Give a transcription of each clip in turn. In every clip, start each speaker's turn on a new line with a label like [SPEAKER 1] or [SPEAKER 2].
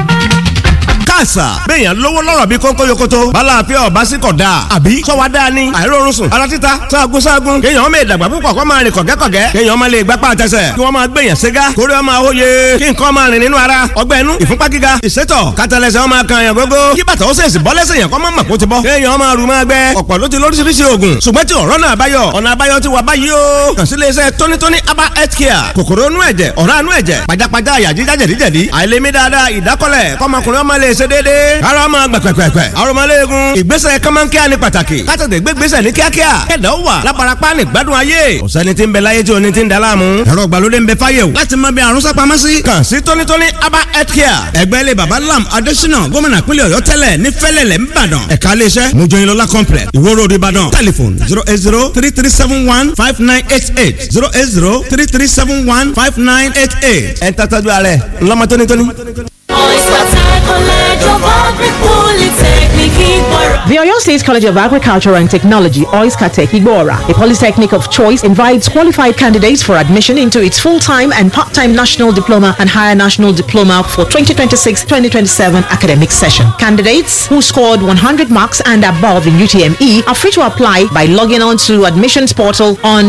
[SPEAKER 1] àṣà béèyàn lówó lọ́rọ̀ bí kónkó yokoto balàáfíà ọba sí kọ̀ dáa àbí sọ́wọ́ dáa ni àìrórun sùn ara títa sáàgùn sáàgùn kéèyàn ọmọ ìdàgbà púpọ̀ kọ́ máa rìn kọ̀gẹ́kọ̀gẹ́ kéèyàn ọmọ lè gbapá àtẹsẹ̀ kí wọ́n máa gbèyàn ségá kórè ọmọ àwòye kí nǹkan máa rìn nínú ara ọgbẹ́ inú ìfúnpá gíga ìsétọ̀ kátàlẹ́sẹ̀ ọmọ kan yàn gógó kí bàtà ó sèṣì bọ́ lẹ́sẹ̀ yàn kọ́ mọ́ màkó ti bọ́ kéèyàn ọmọ àrùn máa gbẹ ọ̀pọ̀ ló ti lóríṣiríṣi oògùn ṣùgbọ́n tí ọ̀rọ̀ náà báyọ̀ ọ̀nà àbáyọ ti wà báyìí o kàn sí iléeṣẹ́ tónítóní aba health care kòkòrò inú ẹ̀jẹ̀ ọ̀rá inú ẹ̀jẹ̀ pajápajá àyà jíjá jẹ̀díjẹ̀dí àìlèmí dáadáa ìdákọ́lẹ̀ kọ́mọkùnrin ọmọ lè ṣe déédéé ara ọmọ gbẹ̀pẹ̀pẹ̀pẹ̀ arọmọléegun ìgbésẹ̀ kọ́mọ́nkíá ní pàtàkì kátàtẹ̀ gbégbésẹ̀ ní kíákíá kẹ̀dá ó wà lábarapá ní gbádùn ayé ọ̀sẹ́ni tí ń bẹ láyé tí o ní ti ń da láàmú ẹ̀rọ ìgbàlódé ń bẹ fáyé o láti mọ bí àrùn sápamọ́ sí. kàn sí tónítóní aba health care ẹgbẹ́ ilé baba lam adésínà gómìnà pínlẹ̀ ọ̀yọ́ tẹ́lẹ̀ ní fẹ́lẹ̀lẹ̀ ńbàdàn ẹ̀ka iléeṣẹ́ mojoyinlọ́lá complex ìwó road ìbàdàn telephone zero eight zero three three seven one five nine eight eight zero eight zero three three seven one five nine eight eight ẹ̀ ń tàtàjú ààrẹ ńlọmọ tónítóní.
[SPEAKER 2] The Oyo State College of Agriculture and Technology, OISCATEC Igbora, a polytechnic of choice, invites qualified candidates for admission into its full-time and part-time national diploma and higher national diploma for 2026-2027 academic session. Candidates who scored 100 marks and above in UTME are free to apply by logging on to admissions portal on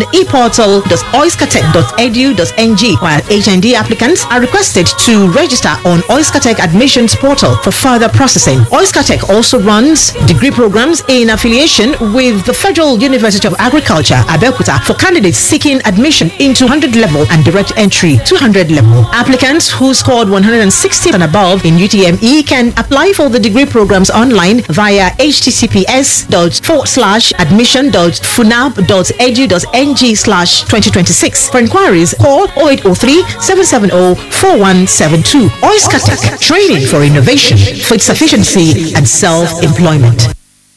[SPEAKER 2] eportal.oiscatech.edu.ng while HND applicants are requested to register on Oiscatech admissions portal for further processing. Oiscatech also runs degree programs in affiliation with the Federal University of Agriculture, Abeokuta, for candidates seeking admission into 100 level and direct entry 200 level. Applicants who scored 160 and above in UTME can apply for the degree programs online via https admission.funab.edu.ng slash 2026. For inquiries, call 0803 770 4172. Oiskatech, training for innovation, food sufficiency, and self-employment.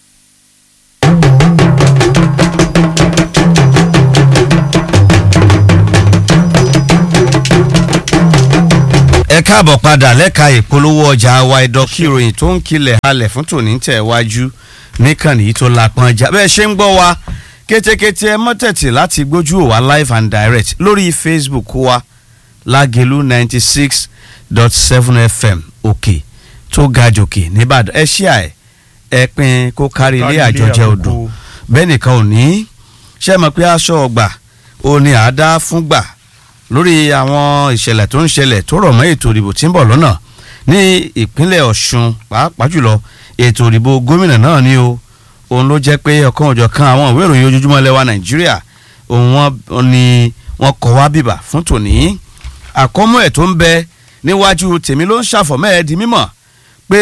[SPEAKER 3] ẹ káàbọ̀ padà lẹ́ka ìpolówó ọjà wa ìdọ́kí ìròyìn tó ń kilẹ̀ halẹ̀ fún tòní tẹ̀ wájú níkànnì yìí tó lapọn ọjà bẹ́ẹ̀ ṣe ń gbọ́ wa kétékété ẹ mọ́tẹ̀tì láti gbójú wa live and direct lórí facebook wa lágẹ̀lú ninety six dot seven fm òkè tó ga jòkè nìbàdàn ẹ ṣíà ẹ ẹ pin kó kárí ilé àjọjẹ odò bẹ́ẹ̀ nìkan ò ní ṣe mọ̀ pé aṣọ ọgbà ò ní àádá fún gbà lórí àwọn ìṣẹ̀lẹ̀ tó ń ṣẹlẹ̀ tó rọ̀ mọ́ ètò ìdìbò tí ń bọ̀ lọ́nà ní ìpínlẹ̀ ọ̀ṣun pàápàá jùlọ ètò ìdìbò gómìnà náà ni o òun ló jẹ́ pé ọ̀kan òjọ̀ kan àwọn ìwé ìròyìn ojoojúmọ́ lẹ́wà nàìjíríà òun wọn ni wọ́n kọ́ wá bìbà fún tòní àkọ́mọ́ ẹ̀ tó ń bẹ níwájú tèmi ló ń ṣàfọ̀mọ́ ẹ̀ di mímọ̀ pé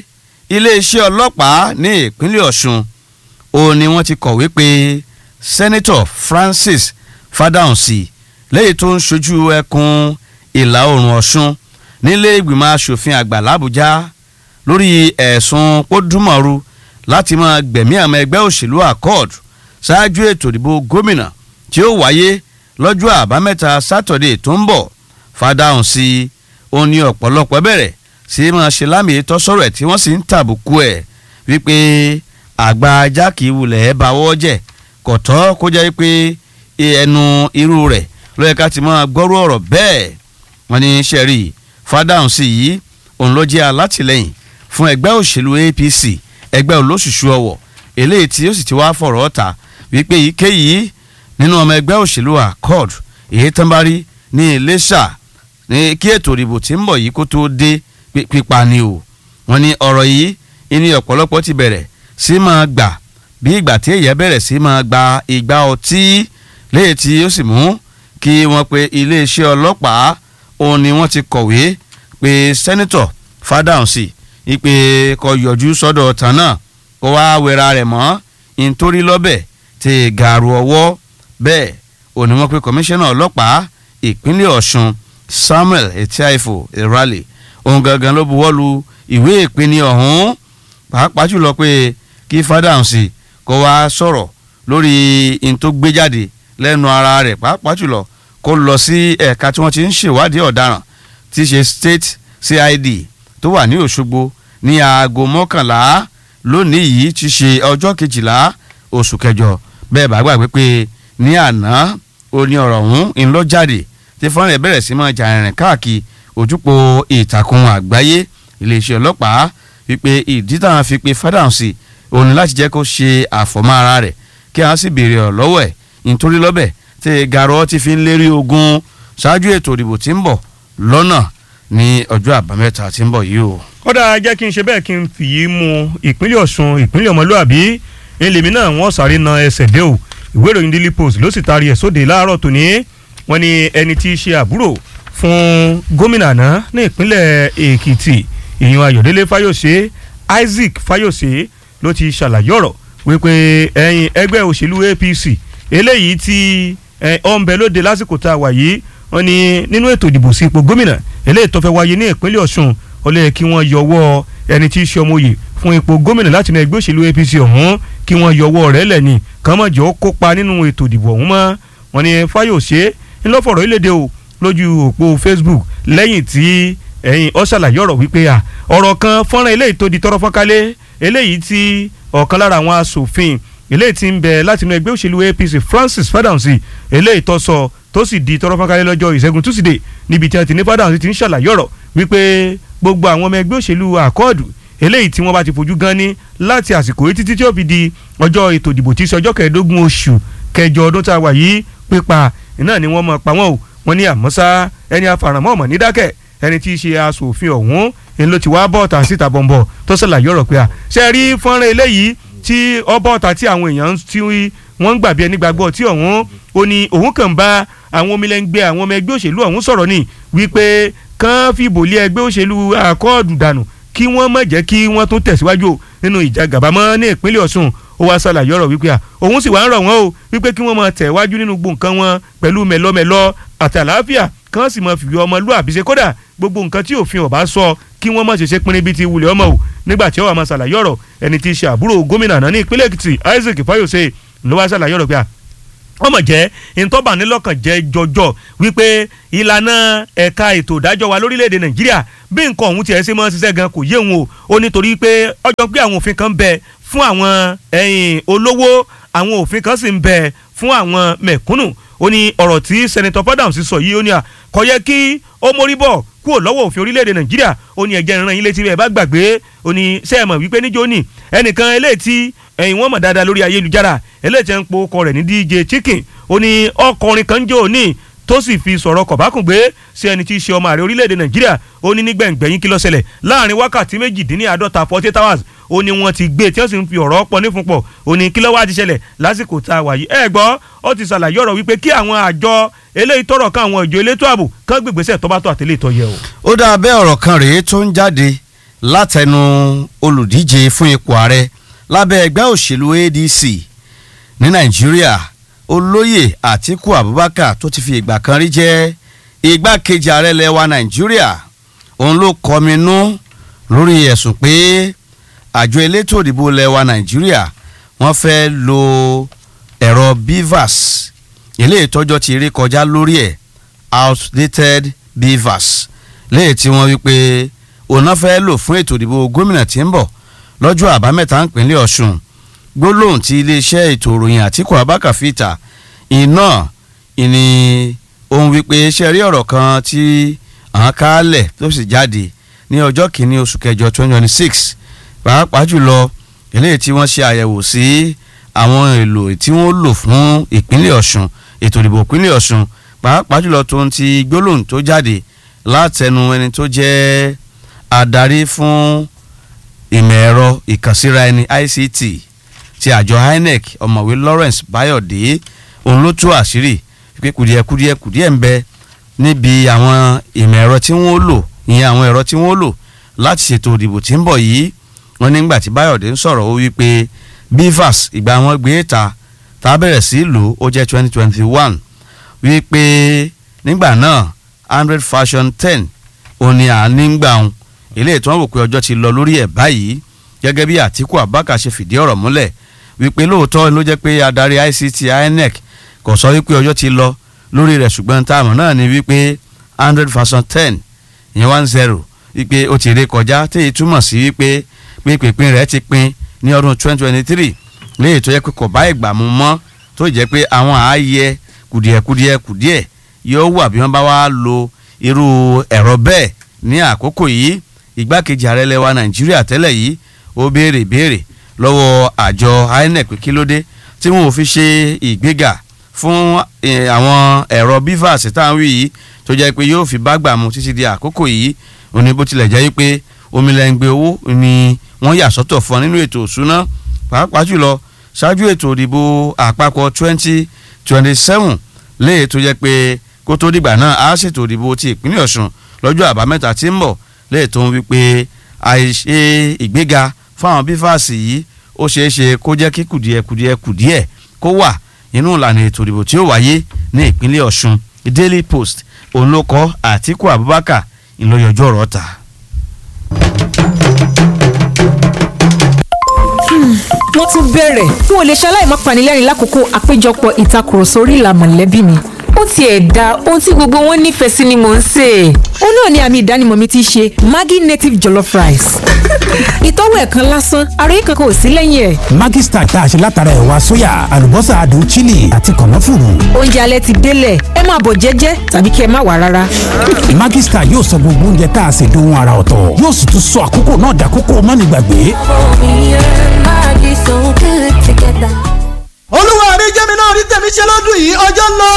[SPEAKER 3] iléeṣẹ́ ọlọ́pàá ní ìpínlẹ̀ ọ̀ṣun òun ni wọ́n ti kọ̀wé pé sẹ́nẹ́tọ̀ francis fadahunsi lẹ́yìn tó ń ṣojú ẹkùn ìlà oòrùn ọ̀ṣun nílé ìgbìmọ̀ asòfin àgbà làbújá lórí ẹ̀sùn pódùmọ̀rú láti máa gbẹ̀mí àmọ́ ẹgbẹ́ òṣèlú accord ṣáájú ètò ìdìbò gómìnà tí ó wáyé lọ́jọ́ àbámẹ́ta sátọ̀dé tó ń bọ̀ fàdáhùn sí i ó ní ọ̀pọ̀lọpọ̀ bẹ̀rẹ̀ sí máa ṣe lámì ètò sọ̀rọ̀ ẹ̀ tí wọ́n sì ń tàbùkù ẹ̀ wípé àgbà ajá kì í wulẹ̀ ẹ̀ bá wọ́ jẹ́ kọ̀tọ́ kó jẹ́ pé ẹnu irú rẹ̀ ló yẹ ká ti máa gbọ́rú ọ̀rọ̀ bẹ́ẹ̀ wọ́n ní sẹ́rí fàdáhùn sí yìí òun ló jẹ́ alátìlẹ́yìn fún ẹgbẹ́ òṣèlú apc ẹgbẹ́ olóṣùṣù ọ̀wọ̀ eléyìí tí ó sì ti wá fọ̀rọ̀ ọ̀tà wípé èyíkéyìí nínú ọmọ ẹgbẹ́ òṣèlú accord èyí tán bá rí ní iléṣà ní kí ètò ìdìbò tí ń bọ̀ yìí kó tó dé pípa ni o wọ́n ní ọ̀rọ̀ yìí ìní ọ̀pọ̀lọpọ̀ ti bẹ̀rẹ̀ sí máa gbà bí ìgbà tí èyí bẹ̀rẹ̀ sí máa gba ìgbà ọtí léyìí tí ó sì mú kí wọ́n pe iléeṣẹ́ ọlọ́pàá òun ni wọ́n ti kọ̀wé pé sẹ́nitọ̀ fádàǹsì ìpè kó yọjú sọ́dọ̀ ọ̀tàn náà kó wá wẹra rẹ̀ mọ́ nítorí lọ́bẹ̀ tí gàrú ọwọ́ bẹ́ẹ̀ òní wọ́n pe kọmíṣánná ọlọ́pàá ìpínlẹ̀ ọ̀ṣun samuel etiaifo ìrọ̀lẹ̀ òun gangan ló buwọ́ lu ìwé ìpínlẹ̀ ọ̀hún pàápàá jùlọ pé kí fádàǹsì kó wá sọ̀rọ̀ lórí n tó gbé jáde lẹ́nu ara rẹ̀ pàápàá jùlọ kó lọ sí ẹ̀ka tí wọ́n ti ń ṣèwádìí ọ̀daràn tí í ṣe state cid tó wà ní òṣogbo ní aago mọ́kànlá lónìí yìí ti ṣe ọjọ́ kejìlá oṣù kẹjọ bẹ́ẹ̀ bá gbàgbé pé ní àná oní ọ̀rọ̀ ọ̀hún ń lọ jáde tí fọ́nrán rẹ̀ bẹ̀rẹ̀ sí máa jà rìnrìn káàkiri ojúpọ̀ ìtàkùn àgbáyé iléeṣẹ́ ọlọ́pàá wípé ìdí táwọn fi pe Fádàǹsì òun ni láti jẹ́ kó ṣe àfọ̀mọ́ ara rẹ̀ kí àwọn sì béèrè ọ̀ lọ́wọ́ ẹ̀ nítorí lọ́bẹ̀ tí garọ́ ti fi ń lérí ogun ṣáájú ètò ìdìbò tí ń bọ̀ lọ́nà ní ọjọ́ àbámẹ́ta tí ń bọ̀ yìí o.
[SPEAKER 4] kódà jẹ́ kí n ṣe bẹ́ẹ̀ kí n fìyí mu ìpínlẹ̀ Ọ̀ṣun ìpínlẹ̀ ọmọlúàbí ẹlẹ́mì náà wọ́n sáré na ẹsẹ̀ dé o ìwé ìròyìn Daily Post ló sì taari ẹ̀ sóde láàárọ̀ tòní wọ́n ní ẹni tí í ṣe àbúrò fún gómìnà náà ní ìpínlẹ̀ Èkìtì ìyún Ayọ̀délé Fáyọ̀ṣe Isaac Fáyọ̀ṣe ló ti ṣàlàyé ọ̀rọ̀ wípé ẹ̀yìn ẹgbẹ́ òṣèlú APC eléyìí tí ọ̀nbẹ lóde lásìkò tá a wà yìí wọ́n ní nínú ètò ìdìbò sí ipò gómìnà eléyìí tó fẹ́ wáyé ní ìpínlẹ̀ Ọ̀ṣun ó lè kí wọ́n yọwọ́ ẹni tí í ṣe ọmọye fún ipò gómìnà láti inú ẹgbẹ́ òṣèlú APC ọ̀hún kí wọ́n yọwọ́ rẹ̀ lẹ́ni kàn mọ̀ jọ kópa nínú ètò ìdìbò ọ̀hún mọ́ wọ́n ní Fáyọ̀ṣe ńlọ́fọ̀rọ̀ ìlédè o lójú òpó Facebook lẹ́yìn tí ẹ̀yìn ó ṣàlàyé ọ̀rọ̀ wípé à ọ̀rọ̀ kan fọ́nrán eléyìí tó di tọ́rọ́ fọ́nkálẹ̀ eléyìí tí ọ̀kan lára àwọn asòfin eléyìí tí ń bẹ láti inú ẹgbẹ́ òṣèlú APC Francis Fádáǹsì eléyìí tó sọ tó sì di tọ́rọ́ fọ́nkálẹ̀ lọ́jọ́ ìṣẹ́gun túsídẹ̀ẹ́ níbi tí wọ́n ti ní Fádáǹsì ti ń ṣàlàyé ọ̀rọ̀ wípé gbogbo àwọn ọmọ ẹgbẹ́ òṣèlú àkọọ́dù eléyìí tí wọ́n bá ti fojú gan ní láti àsìkò yìí títí tí ó fi di ọjọ́ ètò ìdìbò tí í ṣe ọjọ́ kẹẹ̀ẹ́dógún oṣù kẹjọ ọdún tá a wà yìí pípa iná ni wọ́n mọ̀ pa wọ́n o wọ́n ní àmọ́sá ẹni afàràmọ́ ọ̀mọ̀ ní dákẹ́ ẹni tí í ṣe aṣòfin ọ̀hún ni ló ti wá bọ́ọ̀tà síta bọ̀m̀bọ̀ tó ṣàlàyé ọ̀rọ̀ pé a ṣe rí fọ́nrán eléyìí tí ọ bọ́ọ̀tà tí àwọn èèyàn tí wọ́n ń gbàgbé ẹni gbàgbọ́ tí ọ̀hún ó ní òun kàn bá àwọn omilẹ́ngbẹ́ àwọn ọmọ ẹgbẹ́ òṣèlú ọ̀hún sọ̀rọ̀ ní wípé kán fìbò lé ẹgbẹ́ òṣèlú àkọọ́dù dànù kí wọ́n má jẹ́ kí wọ́n tún tẹ̀síwájú nínú ìjà gàbámọ́ ní ìpínlẹ̀ Ọ̀ṣun ó wá ṣàlàyé ọ̀rọ̀ wípé à òun sì wá ń rọ̀ wọ́n o wípé kí wọ́n máa tẹ̀ wájú nínú gbogbo nǹkan wọn pẹ̀lú mẹ̀lọ́mẹ̀lọ́ àti àlàáfíà kán sì máa fìwé ọmọlúàbí ṣe kódà gbogbo nǹkan tí òfin ọba sọ kí wọ́n má ṣe ṣe pinrin bíi ti wulẹ̀ ọmọ o nígbà tí ó wà máa ṣàlàyé ọ̀rọ̀ ẹni tí í ṣe àbúrò gómìnà náà ní ìpínlẹ̀ Èkìtì Isaac Fáyọ̀ṣe ló wá ṣàlàyé ọ̀rọ̀ pé à wọ́n mọ̀ jẹ́ ìtọ́bànilọ́kàn jẹ́ jọjọ wípé ìlànà ẹ̀ka ètò ìdájọ́ wa lórílẹ̀‐èdè Nàìjíríà bí nǹkan ọ̀hún tiẹ̀ ṣe máa ń ṣiṣẹ́ gan kò yé òun o ó nítorí pé ọjọ́ pé àwọn òfin kan bẹ fún àwọn ẹ̀yìn olówó àwọn òfin kan sì ń bẹ fún àwọn mẹ̀kúnnù ó ní ọ̀rọ̀ tí Senator Fadams sọ yìí ó ní à kò yẹ kí ó mórí bọ̀ kúrò lọ́wọ́ òfin orílẹ̀-èdè Nàìjíríà ó ní ẹ̀jẹ̀ ìran yín létí bẹ́ẹ̀ bá gbàgbé ó ní sẹ́ẹ̀mọ̀ wípé níjó ní ẹnìkan eléyìí tí ẹ̀yìn wọn mọ̀ dáadáa lórí ayélujára eléyìí tí ń po ọkọ rẹ̀ ní DJ Chicken ó ní ọkùnrin kan jò ní tó sì fi sọ̀rọ̀ kọ̀bákùngbé sí ẹni tí í ṣe ọmọ ààrẹ orílẹ̀-èdè Nàìjíríà ó ní nígbẹ̀ngbẹ̀yìn kí ló ṣẹlẹ̀ láàrin wákàtí méjìdínláàdọ́ta forty eight hours ó ní wọ́n ti gbé tí wọ́n sì ń fi ọ̀rọ̀ pọ̀ nífunpọ̀ ó ní kí ló wá ti ṣẹlẹ̀ lásìkò tá a wà yìí ẹ gbọ́ ó ti ṣàlàyé ọ̀rọ̀ wípé kí àwọn àjọ eléyìí tọrọ kan àwọn ìjọ elétò ààbò kán gbègbèsè tó bá tó àtẹlẹ ìtọ́ yẹ o.
[SPEAKER 3] ó dáa bẹ́ẹ̀ ọ̀rọ̀ kan rèé tó ń jáde látẹnu olùdíje fún ipò ààrẹ lábẹ́ ẹgbẹ́ òṣèlú ADC ní Nàìjíríà olóyè Àtíkù Abubakar tó ti fi ìgbà kan rí jẹ́ igbákejì ààrẹ lẹwa Nàìjíríà òun ló kọminú lórí ẹ̀sùn pé àjọ elétò òdìbò lẹwa Nàìjíríà wọ́n fẹ́ lo ẹ̀rọ BVAS ilé ìtọ́jọ́ ti rí kọjá lórí ẹ̀ outdated BVAS léyìí tí wọ́n wí pé òun náà fẹ́ lò fún ètò ìdìbò gómìnà tí ń bọ̀ lọ́jọ́ àbámẹ́ta ìpínlẹ̀ Ọ̀ṣun gbólóhùn tí iléeṣẹ́ ètò ìròyìn Àtíkù Abubakar fìtà iná ìní ohun wípé ṣe rí ọ̀rọ̀ kan tí àwọn kálẹ̀ tó sì jáde ní ọjọ́ kìíní oṣù kẹjọ twenty twenty six pàápàá jùlọ eléyìí tí wọ́n ṣe àyẹ̀wò sí àwọn èlò tí wọ́n lò fún ìpínlẹ̀ Ọ̀ṣun ètò ìdìbò ìpínlẹ̀ Ọ̀ṣun pàápàá jùlọ tó ń ti gbólóhùn tó jáde látẹnu ẹni tó jẹ́ adarí fún ìmọ̀ ẹ̀rọ ìkànsíra ẹni ICT ti àjọ INEC ọ̀mọ̀wé Lawrence Bayọ̀dé òun ló tú àṣírí pé kùdìẹ̀kùdìẹ̀ kùdìẹ̀ ń bẹ níbi àwọn ìmọ̀ ẹ̀rọ tí wọ́n lò ìyẹn àwọn ẹ̀rọ tí wọ́n lò láti ṣètò ìdìbò tí ń bọ̀ yìí wọ́n nígbà tí Bayọ̀dé ń sọ̀rọ̀ ó wí pé BVAS ìgbà wọn gbé ta tá a bẹ̀rẹ̀ sí lò ó jẹ́ twenty twenty one wí pé nígbà náà hundred fashion ten òní à ń nígbà wọn ilé ìtàn wò pé ọjọ́ ti lọ lórí ẹ̀ báyìí gẹ́gẹ́ bí Àtíkù Abubakar ṣe fìdí ọ̀rọ̀ múlẹ̀ wípé lóòótọ́ ló jẹ́ pé adarí ICT INEC kò sọ wípé ọjọ́ ti lọ lórí rẹ̀ ṣùgbọ́n táàmù náà ni wípé hundred version ten ìyẹn one zero wípé ó ti ré kọjá téyí túmọ̀ sí wípé pínpín rẹ̀ ti pín ní ọdún twenty twenty three léyìí tó yẹ pé kò bá ìgbà mu mọ́ tó jẹ́ pé àwọn ààyè kùdìẹ̀kùdìẹ̀ kùdìẹ̀ yóò wà bí wọ́n bá wá lo irú ẹ̀rọ bẹ́ẹ̀ ní àkókò yìí igbákejì ààrẹ lẹwa nàìjíríà tẹ́lẹ̀ yìí ó béèrè béèrè lọ́wọ́ àjọ inec pé kí ló dé tí wọn ò fi ṣe ìgbéga fún eh, àwọn ẹ̀rọ bivas táwọn wí yìí tó jẹ́ pé yóò fi bá gbà mu títí di àkókò yìí ó ní bó tilẹ̀ jẹ́ pé omilẹ̀ngbẹ̀ owó ni wọ́n yà sọ́tọ̀ fún ọ nínú ètò òṣùná pàápàá jùlọ ṣáájú ètò ìdìbò àpapọ̀ twenty twenty seven léè tó jẹ́ pé kó tó dìgbà náà á ṣètò ìdìbò ti ìpínlẹ̀ ọ̀ṣun lọ́jọ́ àbámẹ́ta tí ń bọ̀ léè tó ń wí pé àìṣe ìgbéga fáwọn bífàsì yìí ó ṣeé ṣe kó jẹ́ kí kùdìẹ̀ kùdìẹ̀ kùdìẹ̀ kó wà nínú ìlànà ètò ìdìbò tí ó wáyé ní ìpínlẹ̀ ọ̀ṣun daily post òun ló kọ àtíkù abubakar ìlọyọjọ ọ̀rọ̀ ta.
[SPEAKER 5] wọ́n tún bẹ̀rẹ̀ n ò lè ṣaláì má panilẹ́rìn lákòókò àpéjọpọ̀ ìtakùrọ̀sọ orí ìlà mọ̀lẹ́bí mi ó tiẹ̀ da ohun tí gbogbo wọn nífẹ̀ẹ́ sí ni mò ń sè é ó náà ni àmì ìdánimọ̀ mi ti ṣe maggi native jollof rice ìtọ́wò ẹ̀ kan lásán àròyé kankan ò sí lẹ́yìn ẹ̀
[SPEAKER 6] Maggi Star tá a ṣe látara ẹ̀wà sóyà àlùbọ́sà adùn chili àti kànáfùrù.
[SPEAKER 5] oúnjẹ alẹ́ ti délẹ̀ ẹ máa bọ̀ jẹ́jẹ́ tàbí kí ẹ má wà rárá
[SPEAKER 6] Maggi Star yóò sọ gbogbo oúnjẹ tá a ṣe dohun ara ọ̀tọ̀ yóò sì tún sọ àkókò náà dàkókò mánigbàgbé.
[SPEAKER 7] olúwa mi jẹ́ mi náà rí tèmi ṣe lọ́dún yìí ọjọ́ ń lọ.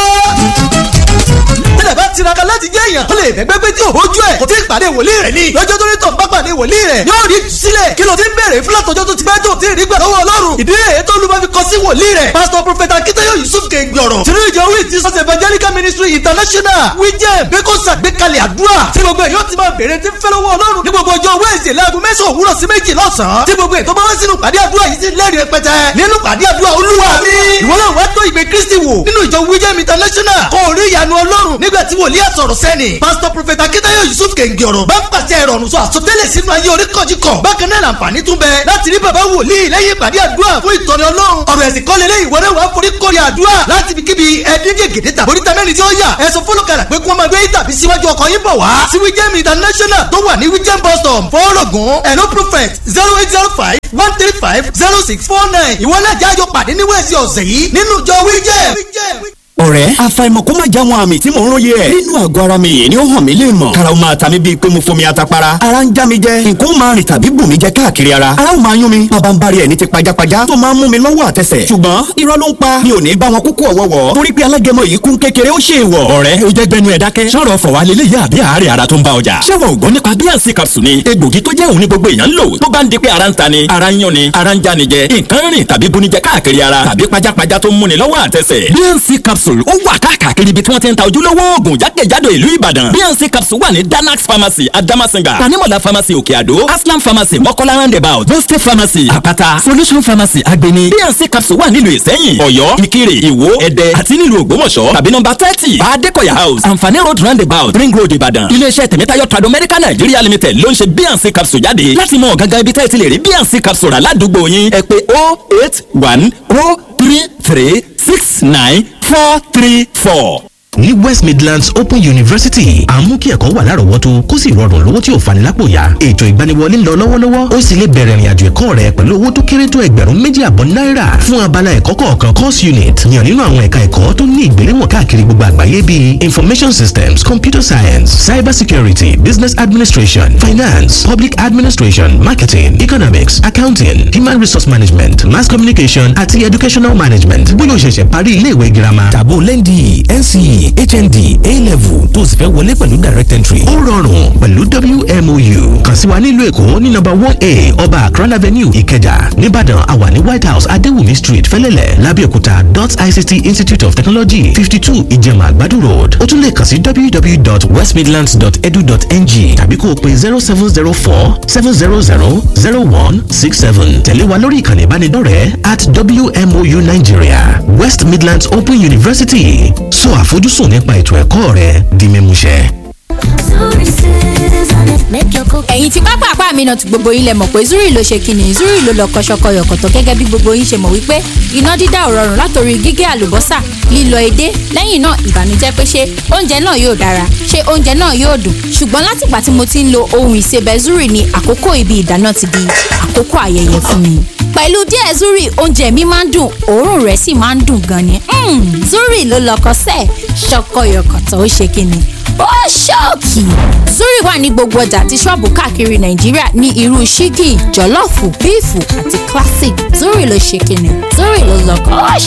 [SPEAKER 7] tẹ́lẹ̀ bá tiraka láti jẹ́ èèyàn ó lè bẹ́gbẹ́ pé tí ò rójú ẹ̀ kò tí ì pàdé wòlíì rẹ̀ ni lọ́jọ́ tó ní tọ̀ bá pàdé wòlíì rẹ̀ yóò rí sílẹ̀ kí ló ti ń bèrè fún látọjọ́ tó ti pẹ́ tó ti rí gbà lọ́wọ́ ọlọ́run ìdí èyí tó lùmọ́ fi kọ sí wòlíì rẹ̀ pásítọ̀ prọfẹ̀tà akíntayọ̀ yusuf kẹgbọ̀rọ̀ tìrú ìjọ wí ti sọ́sẹ̀ evangelical ministry international wíjẹ́ bẹ́kọ̀sà gbẹ́kalẹ̀ àdúrà tí gbogbo èyí ó ti máa bèrè tí ń fẹ́ lọ́wọ́ ọlọ́run ní gbogbo ọjọ́ wẹ́ẹ̀sì láago mẹ́sàn-án òwúrọ̀ sí méjì lọ́sàn-án tí gbogbo ètò bá wá sínú pàdé àdúrà yìí sí lẹ́rìí rẹpẹtẹ nínú pàdé àdúrà olúwa mi ìwọ náà wá tó ìgbé kristi wò nínú ìjọ wíjẹ́ international kò rí ìyanu ọlọ́run nígbà tí wòlíì àsọ̀rọ̀ sẹ́ni pásítọ̀ prọfẹ̀tà akíntayọ̀ yusuf kẹ̀ǹgì ọ̀rọ̀ bá ń pàṣẹ ìrọ̀rùn sọ àsọtẹ́lẹ̀ sínú ayé oríkọ̀jìkọ̀ bákan náà làǹfààní tún bẹ láti rí bàbá wòlíì lẹ́yìn ìpàdé àdúrà fún ìtọ́ni ọlọ́run ọ̀rọ̀ ẹ̀sìn kọ́lé lé ìwọ náà wà á forí kórè àdúrà láti fi kíbi ẹ̀ẹ́dín gègé tàbí oríta mẹ́rin tí ó yà ẹ̀sùn fọlọ́kàrà pé kí wọ́n máa gbé tàbí síwájú ọkọ̀ yín bọ̀ wá sí wíjẹ́m international tó wà ní wíjẹ́m bus stop fọ́ọ̀rọ̀gùn ẹ̀nó prophet zero eight zero five one three five zero six four nine ìwọ náà jájọ pàdé ní wẹ́ẹ̀sì ọ̀sẹ̀ yìí nínú ìjọ wíjẹ́m
[SPEAKER 8] ọ̀rẹ́ àfàìmọ̀ kó má já wọn àmì tí mò ń róye ẹ̀. nínú àgọ́ ara mi yìí ni ó hàn mí lè mọ̀. karaw máa ta mi bíi pé mo fomi atapara. ara ń já mi jẹ nǹkan ó máa rìn tàbí bù mí jẹ káàkiri ara. ara ó máa yún mi bàbá ń bari ẹ̀ ní ti pajápajá tó máa ń mú mi lọ́wọ́ àtẹsẹ̀. ṣùgbọ́n irọ́ ló ń pa mi ò ní bá wọn kúkú ọ̀wọ́wọ́. torí pé alágẹmọ yìí kún kékeré ó ṣe é wọ̀. ọ̀rẹ́ o jẹ́ gbẹnu ẹ̀ dákẹ́. sọ̀rọ̀ fọ̀wá lélẹ̀ yá àbí àárẹ̀ ara tó ń bá ọjà. ṣé wọn ò gbọ́ nípa bíànsì capsule ni egbògi tó jẹ́ òun ní gbogbo èèyàn ń lò tó bá ń di pé ara ń ta ni ara ń yún ni ara ń já ni jẹ nǹkan rìn tàbí bunijẹ káàkiri ara tàbí pajápajá tó ń múni lọ́wọ́ àtẹsẹ̀. bíànsì capsule ó wà káàkiri káàkiri ibi tí wọ́n ti ń ta ojúlówó oògùn jákèjádò ìlú ìbàdàn bnc capsule wà ní danax pharmacy adamasinga tanimola pharmacy òkè àdó aslam pharmacy mọ́kọ́lá roundabout boste pharmacy àpáta solution pharmacy agbeni bnc capsule wà nílùú ìsẹ́yìn ọ̀yọ́ ìkirè ìwó ẹ̀dẹ́ àti nílùú ògbómọ̀ṣọ́ tàbí nọ́mbà thirty adekoya house anfani road roundabout ring road ìbàdàn iléeṣẹ́ tẹ̀mẹ́tayọ̀ trado medical nigeria limited ló ń ṣe bnc capsule jáde láti mọ gangan ibi tẹ́ ẹ ti lè rí bnc capsule rà ládùúgbò yín ẹ pè oh eight one oh three three six nine four three four
[SPEAKER 9] ní west midlands open university à ń mú kí ẹ̀kọ́ wà lárọ̀ọ́wọ́tó kó sì rọrùn lówó tí ò fani lápò yá ètò ìgbaniwọlé ń lọ lọ́wọ́lọ́wọ́ ó sì lè bẹ̀rẹ̀ ìrìnàjò ẹ̀kọ́ rẹ pẹ̀lú owó tó kéré tó ẹgbẹ̀rún méjì àbọ̀ náírà fún abala ẹ̀kọ́ kọ̀ọ̀kan course unit yàn nínú àwọn ẹ̀ka ẹ̀kọ́ tó ní ìgbéléwọ̀n káàkiri gbogbo àgbáyé bíi information systems computer science cyber security business administration finance public administration marketing economics accounting human resource management mass communication àti educational management bóyá o ṣẹ̀ṣẹ̀ parí ilé ìwé girama tàbó lẹ́ndì nce hnd a-level tó sì fẹ́ wọlé pẹ̀lú direct entry ó rọrùn pẹ̀lú wmou kàn sí wa nílùú èkó ní nọ́mbà one a ọba akran avenue ìkẹjà nìbàdàn àwa ní white house adéwùmí street fẹ́lẹ́lẹ̀ lábẹ́òkúta dot ict institute of technology fifty two ìjẹ̀mà àgbàdo road ó tún lè kàn sí www.westmidlands.edu.ng tàbí kó o pe zero seven zero four seven zero zero zero one six seven tẹ̀lé wa lórí ìkànnì ìbánidọ́rẹ̀ẹ́ at wmou nigeria west midlands open university sọ àfojúsùn nípa ètò ẹ̀kọ́ rẹ di mímúṣẹ.
[SPEAKER 10] ẹ̀yin tí pápá àpá mi náà ti gbogbo yín lẹ mọ̀ pé zuri ló ṣe kíni zuri ló lọ kọ́ṣọ́kọ́ yọ̀kọ̀tọ̀ gẹ́gẹ́ bí gbogbo yín ṣe mọ̀ wípé iná dídá ò rọrùn látòrí gígé àlùbọ́sà lílọ edé lẹ́yìn náà ìbànújẹ́ pé ṣé oúnjẹ náà yóò dára ṣé oúnjẹ náà yóò dùn ṣùgbọ́n látìgbà tí mo ti ń lo ohun ìsebẹ̀ zuri ni àkókò ibi ìdáná ti di àkókò ayẹyẹ fún mi pẹ̀lú díẹ̀ zuri oúnjẹ mi máa ń dùn òórùn rẹ̀ sì máa ń dùn gan ni Mm, zuri ló lọkọ sẹ́ẹ̀ ṣọkọyọkọ̀tọ̀ ó ṣe kíni ó ṣọ́ọ̀kì. zuri wà ní gbogbo ọjà àti ṣọ́ọ̀bù káàkiri nàìjíríà ní irú ṣíkì jọ̀lọ́ọ̀fù bíìfù àti classic zuri ló ṣe kíni zuri ló lọ́kọ̀ ó